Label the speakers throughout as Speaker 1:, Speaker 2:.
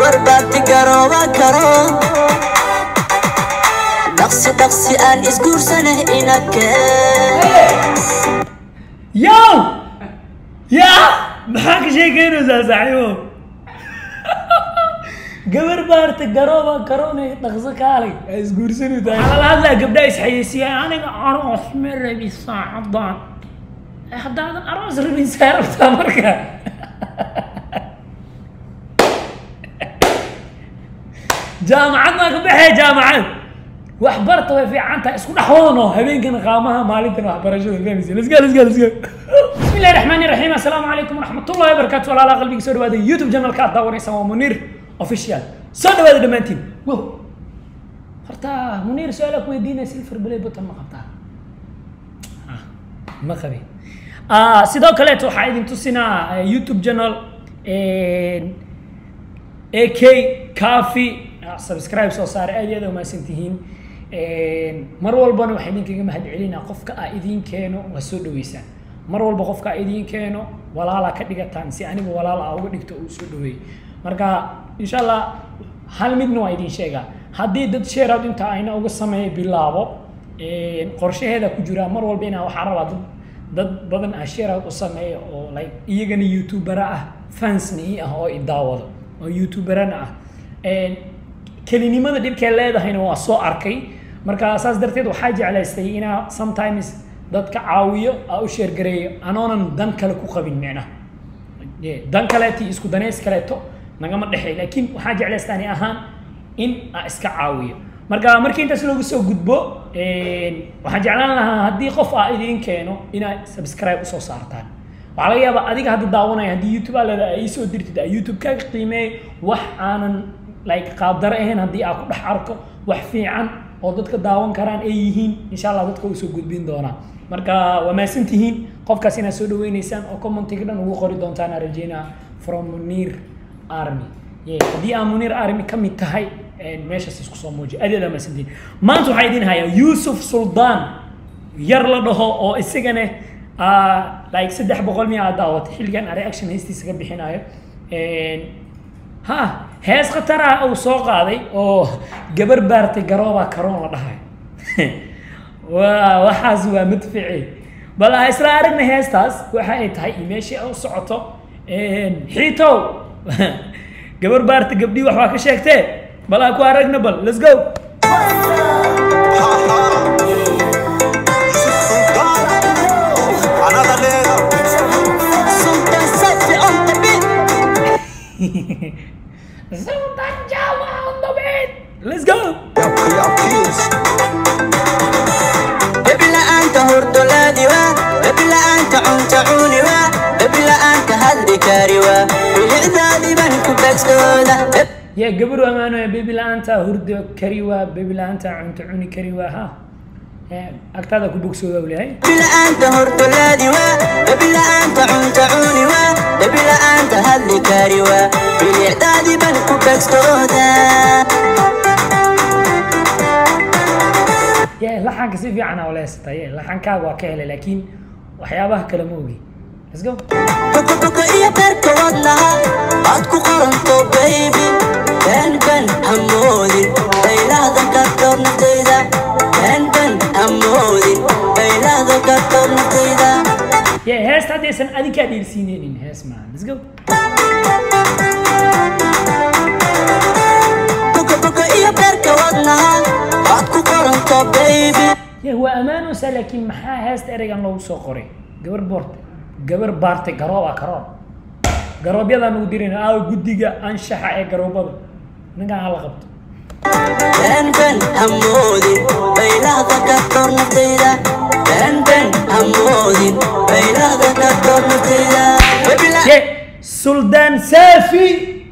Speaker 1: gabar baati garooba karo dhaqsi dhaqsi aan isguursanah inake
Speaker 2: yow yaa maxaa ka sheekeynaysaa saaxiibo gabar baarta garooba karoonay dhaqso kaalay ay isguursani tahay waxaa lala hadlaa gabdha isxayeysiiyay aniga aroos ma rabi saacadan haddaadan aroos rabin saa rabtaa marka jaamacad maa ka baxee jaamacad wax barta way fiican tahay isku dhex wadano habeenkana qaamaha maalintana waxbarashada fahmaysa let's go let's go let's go بسم الله الرحمن الرحيم السلام عليكم ورحمة الله وبركاته ولا لا قلبي سو دواada يوتيوب channel ka daawanaysa waa Munir official soo dhawaada dhamaantiin wow horta Munir su'aal ku weydiinay silver play button ma qabtaa ah ma qabi ah sidoo kale waxaa idin tusinaa YouTube channel AK Coffee subscribe soo saar aad iyo aad u mahadsantihiin mar walbana waxaan idinkaga mahad celinaa qofka aa idin keeno waa soo dhaweysaan mar walba qofka aa idin keeno walaalaa ka dhigataan si anigu walaal aa uga dhigto uu soo dhaweey marka insha allah hal midna waa idin sheegaa haddii dad shareout inta ayna uga sameeya bilaabo qorshaheeda ku jiraa mar walba inaa waxaa rabaa dad dad badan ah shareout u sameeya oo like iyagana youtubera ah fansna ii ah oo i daawado oo youtuberana ah kelinimada dhibkee leedahayna waa soo arkay marka saas darteed waxaa jeclaystay inaa sometimes dadka caawiyo aa u sheergareeyo anoonan dan kale ku qabin micnaha dan kaleeto iyo isku daneys kaleeto nagama dhexey laakiin waxaa jeclaystaa ani ahaan in aa iska caawiyo marka markii intaas loogu soo gudbo waxaan jeclaan lahaa haddii qof aa idiin keeno inaad subscribe usoo saartaan waxaa laga yaabaa adiga hadda daawanaya haddii youtube aa leedahay ay soo dirtid aa youtube kaaga qiimeey wax aanan like qaabdaro ahayn haddii aa ku dhex arko wax fiican oo dadka daawan karaan ay yihiin insha allah dadka uu soo gudbin doonaa marka waa mahadsan tihiin qofkaas inaad soo dhaweyneysaan oo commentiga dhan ugu qori doontaan aan rajeynaa from munir army haddii aa munir army ka mid tahay meeshaas isku soo muuji aad aad aa mahadsan tihiin maanta waxaa idin hayaa yuusuf suldaan yar la dhaho oo isagana like saddex boqol miya aad daawatay xilligan aan reaction heystiisa ka bixinayo ha hees khatar ah uu soo qaaday oo gabar baartay garooba karoon la dhahay waa waxaas waa madfici bal ha isla aragna heestaas waxa ay tahay iyo meeshii u socoto xiitow gabar baarta gabdhii wax waa ka sheegtee bal ha ku aragna bal let's go
Speaker 1: Sultan Safi on the beat
Speaker 2: Sultan Jawa on the beat let's go
Speaker 1: Baby la'aanta hurdo laadi waa Baby la'aanta cunta cuni waa Baby la'aanta hadli kari waa bilicdaadii baan ku beegsooda
Speaker 2: يا قبر أمانة يا بيبي لا أنت هرد كريوا بيبي لا أنت أنت عوني كريوا ها أكتادا كوبوك سودا ولا هاي
Speaker 1: Baby la'aanta hurdo laadi waa Baby la'aanta cunta cuni waa Baby la'aanta hadli kari waa bilicdaadii baan ku beegsooda
Speaker 2: يا لحن كسي في عنا ولا يستا يا لحن كاب وكهلة لكن وحيابها كلاموجي let's go
Speaker 1: Boko iyo beerka wadnaha aad ku qoranto baby ben ben hamoodin baylahda ka dhowr naftayda ben ben hamoodin baylahda ka dhowr naftayda
Speaker 2: يا هاس تادي سن أدي كادي سينين إن هاس مان let's go
Speaker 1: Boko boko iyo beerka wadnaha aad ku qoranto baby
Speaker 2: يا هو أمان وسا لكن محا هاس تأريجان لو سو قري قبر بورت قبر بارتي قروبا كروب قروب يدا نوديرين آو قديقة أنشحة إيه قروبا نقا على غبط
Speaker 1: ben ben hamoodin baylahda ka dhowr naftayda ben ben hamoodin baylahda ka dhowr naftayda Baby la-
Speaker 2: Yeah, سلطان سافي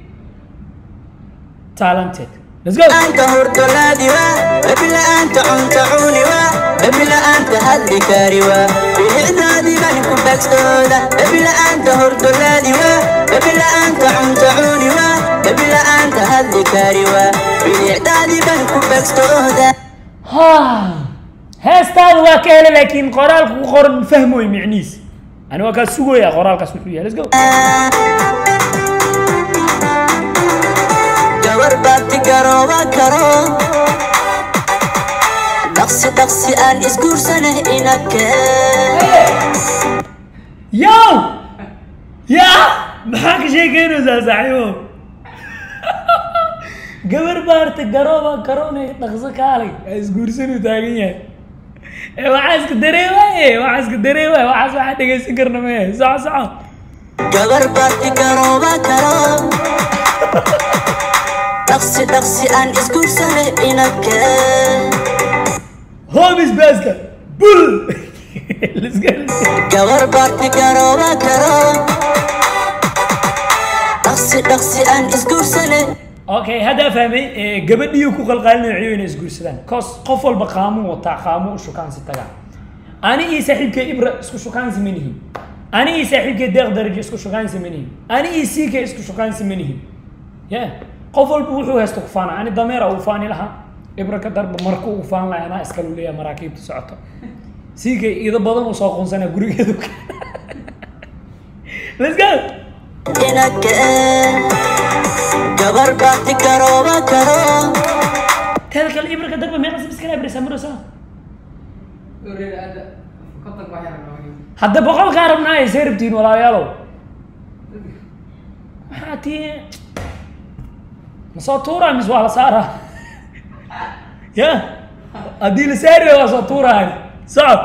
Speaker 2: talented let's go
Speaker 1: la'aanta hurdo laadi waa babi la'aanta cunta cuni waa babi la'aanta hadli kari waa bilicdaadii baan ku beegsooda babi la'aanta hurdo laadi waa babi la'aanta cunta cuni waa babi la'aanta hadli kari waa bilicdaadii baan ku beegsooda
Speaker 2: ها heestaada waa ka helay laakiin qoraalka ku qoran fahmoy micniis ani waa kaa sugaya qoraalkaas wuxuu yahay let's go
Speaker 1: garooba karo dhaqsi dhaqsi aan isguursanay inake
Speaker 2: yow yaa maxaa ka sheekeynaysaa saaxiibo gabar baarta garooba karoonay dhaqso kaalay aa isguursanuu taagan yahay ee waxaa iska dareemaaye waxaa iska dareemaaye waxaas waxaa dhegaysan karna maya soco soco
Speaker 1: gabar baarti garooba karo dhaqsi dhaqsi aan isguursanay inake
Speaker 2: homis baaska bul Let's go, let's go.
Speaker 1: gabar baarti garooba karo dhaqsi dhaqsi aan isguursanay
Speaker 2: okay haddaa fahmay ee, gabadhiyu ku qalqaalinayo inay isguursadaan cos qof walba qaamuu wataa qaamuu u shukaansi tagaa ani iyo saaxiibkay ibra isku shukaansi ma nihin ani iyo saaxiibkay deeq darajo isku shukaansi ma nihin ani iyo siikay isku shukaansi ma nihin ya qof walba wuxuu haysto ku faana ani dameera uu faani lahaa ibra ka darba marku uu faan lahaa anaa iskalu leeyahay maraakiibta socoto siikay ido badan uu soo qoonsanaa gurigeedu let's go
Speaker 1: inake gabar baarti garooba karo
Speaker 2: teeda kale ibra ka darba meeqa subscriber samaraysaa hadda boqolkaa rabnaa ay see rabtiin walaalayaalow maxaa tii ma soo tuuraa mis waa la saaraa ya haddii la saari waa soo tuuraa socod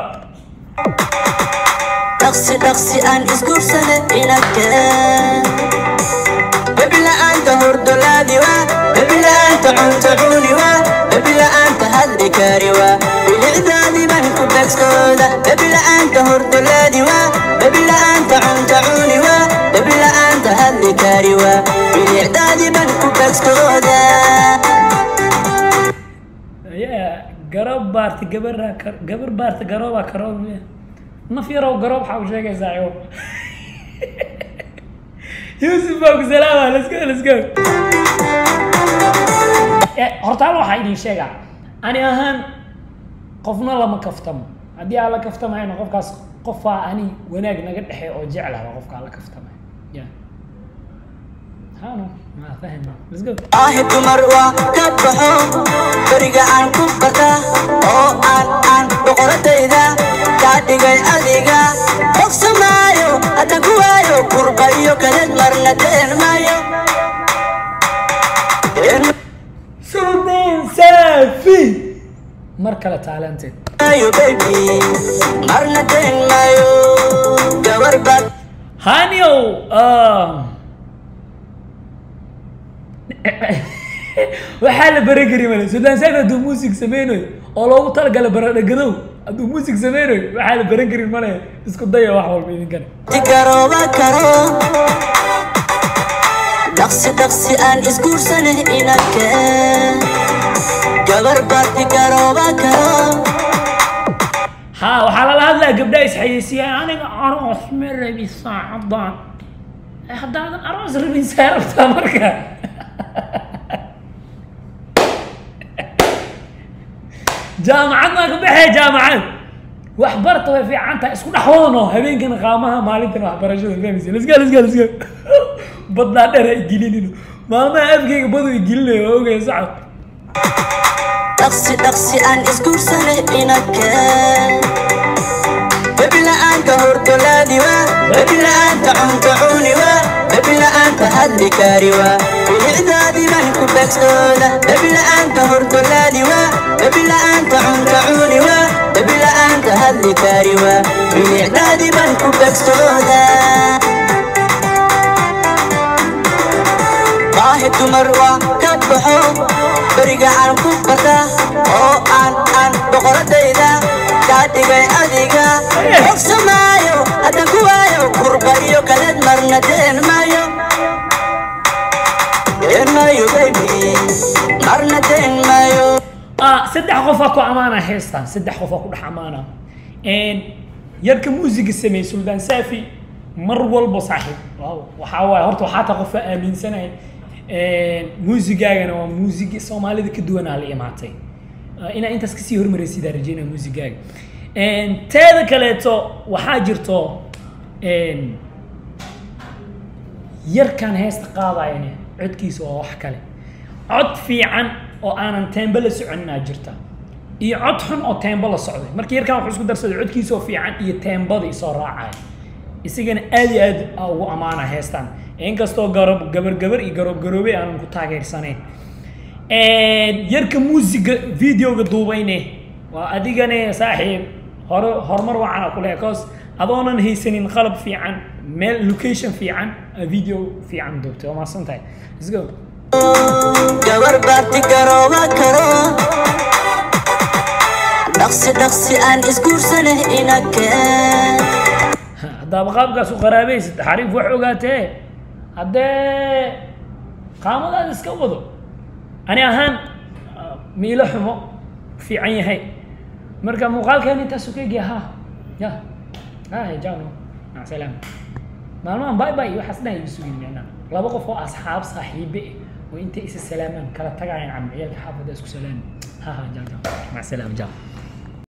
Speaker 1: dhaqsi dhaqsi aan isguursanay inake bebila'aanta hordolaadi waa bebila'aanta cunta cuni waa bebila'aanta hadli kari waa bilicdaadii ban ku beegskooda bebila'aanta hordolaadi waa bebila'aanta cunta cuni waa bebila'aanta hadli kari waa bilicdaadii ban ku beegskooda
Speaker 2: ya garoob baarta gabaraa kar gabar baarta garoobaa karoob miya naf yarow garoob waxaa u sheegaysaa igo yuusuf baa ku salaama let's go let's go Eh, horta hal waxaa idin sheegaa ani ahaan qofna lama kaftamo haddii aan la kaftamayno qofkaas qofaa ani wanaag naga dhexe oo jeclaba qofkaa la kaftamay ya hano ma fahma let's go
Speaker 1: aahi dumar waa ka baxo beriga aan ku barta oo aan aan boqoradayda kaa dhigay adiga bogsamaayo hadda ku waayo kurba iyo kadad marna deen maayo Deen
Speaker 2: sultan safi mar kale talented
Speaker 1: maayo baby marna deen maayo gabar baad
Speaker 2: hanyow um, waxaa la baran kari male sultan safi hadduu muusig sameynayo oo loogu talagala baradhagadow hadduu muusig sameynayo waxaa la baran karin male isku daya wax walba idinkana
Speaker 1: garooba karo dhaqsi dhaqsi aan isguursanay inake gabar baad garooba karo
Speaker 2: ha waxaa lala hadlaa gabdhaha isxayeysiiyaan aniga aroos ma rabi saacadan Eh, haddaadan aroos rabin saa rabtaa marka jaamacad maa ka baxee jaamacad waxbarta way fiican tahay isku dhex wadano habeenkana qaamaha maalintana waxbarashada fahmaysa let's go let's go let's go badnaa dheer ha igelinino maalmaha afkeyga badu igelinayo waa ogaya sacad
Speaker 1: dhaqsi dhaqsi aan isguursanay inake bebila'aanta hordolaadi waa bebila'aanta cunta cuni waa bebila'aanta hadli kari waa bilicdaadii ban ku beegsooda bebila'aanta hordolaadi waa bebila'aanta cunta cuni waa bebila'aanta hadli kari waa bilicdaadii ban ku beegsooda baahi dumar waa ka baxo beriga aan ku barta oo aan aan boqoradayda kaa dhigay adiga bogsamaayo haddan ku waayo kurba iyo kadad marna deen maayo deen maayo baby marna deen maayo
Speaker 2: ah saddex qofaa ku amaana heestan saddex qofaa ku dhex amaana yarka muusiga sameeyey suldaan saafi mar walba saaxiib waaw waxaa waaye horta waxaa taa qofaa aaminsanahay muusigaagana waa muusigi soomaalida ka duwanaa la imaatay Ah, inaa intaas kasii hormaraysidaa rajeynaa muusigaaga teeda kaleeto waxaa jirto yarkan heesta qaadayana codkiisa waa wax kale cod fiican oo aanan teembo la soconinaa jirta iyo cod xun oo teembo la socday marka yarkan wuxuu isku darsaday codkiisa oo fiican iyo teembada isoo raacaya isagana aad iyo aad aa ugu ammaana heestan inkastoo garob gabar gabar iyo garoob garoobe aanan ku taageersanayn yarka muusiga videoga duubayne waa adigane saaxiib hore horumar wacan ku lehe cause adoonan haysanin qalab fiican meel location fiican aa video fiican duubtay waa mahadsan tahay let's go
Speaker 1: gabar baati garooba karo dhaqsi dhaqsi aan isguursaneh inakeen
Speaker 2: haddaaba qaabkaas u qaraabaysid xariif wax ogaatee haddee qaamadaada iska wado ani ahaan miilo xumo fiican yahay marka muuqaalkeena intaasu ka egya ha ya ha jano mac salaam maalmahan bye bye waxaas dhan igu sugin micnaa laba qof oo asxaab saaxiibe eh oo intay isa salaamaan kala tagayaan camciyaalka xaafadda isku salaami ha ha jaa jaa mac salaam jaa